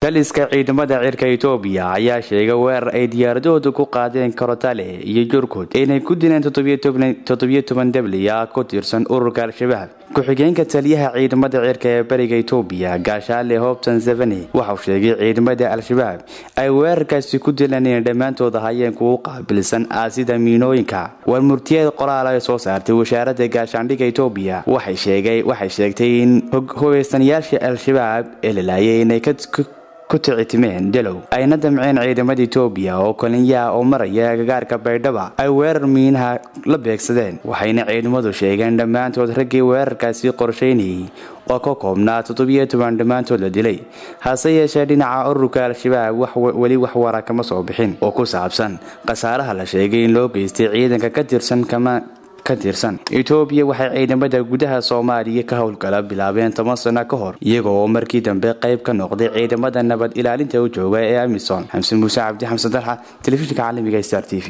taliska ciidamada cirka etoobiya ayaa sheegay weerar ay diyaaradahooda ku qaadeen korotale iyo jurkud inay ku dileen toddobiyo toban dabliya ku tirsan ururka al-shabaab ku-xigeenka taliyaha ciidamada cirka ee bariga etoobiya gaashaale hobson seveni waxauu sheegay ciidamada al-shabaab ay weerarkaasi ku dileen inay dhammaantooda hayeen kugu qaabilsan aasida miinooyinka war murtiyeed qoraal ay soo saartay wasaaradda gaashaandhigga etoobiya waxay sheegtay in hubaystanayaasha al-shabaab ee la laayay inay ku ticitimeen dalow ayna damceen ciidamada etoobiya oo kolinyaha oo maraya agagaarka baydhaba ay weerar miinaha la beegsadeen waxayna ciidamadu sheegeen dhammaantood raggii weerarkaasi qorshaynayay oo ka koobnaa toddobiyo toban dhammaantood la dilay hase yeeshee dhinaca ururka al-shabaab weli wax wara kama soo bixin oo ku saabsan khasaaraha la sheegay in loo geystay ciidanka ka tirsan ka tirsan etoobiya waxay ciidamada gudaha soomaaliya ka howlgala bilaabeen toban sano ka hor iyaga oo markii dambe qayb ka noqday ciidamada nabad ilaalinta u jooga ee amisom xamse muuse cabdi xamse dalxa telefishinka caalamiga star t v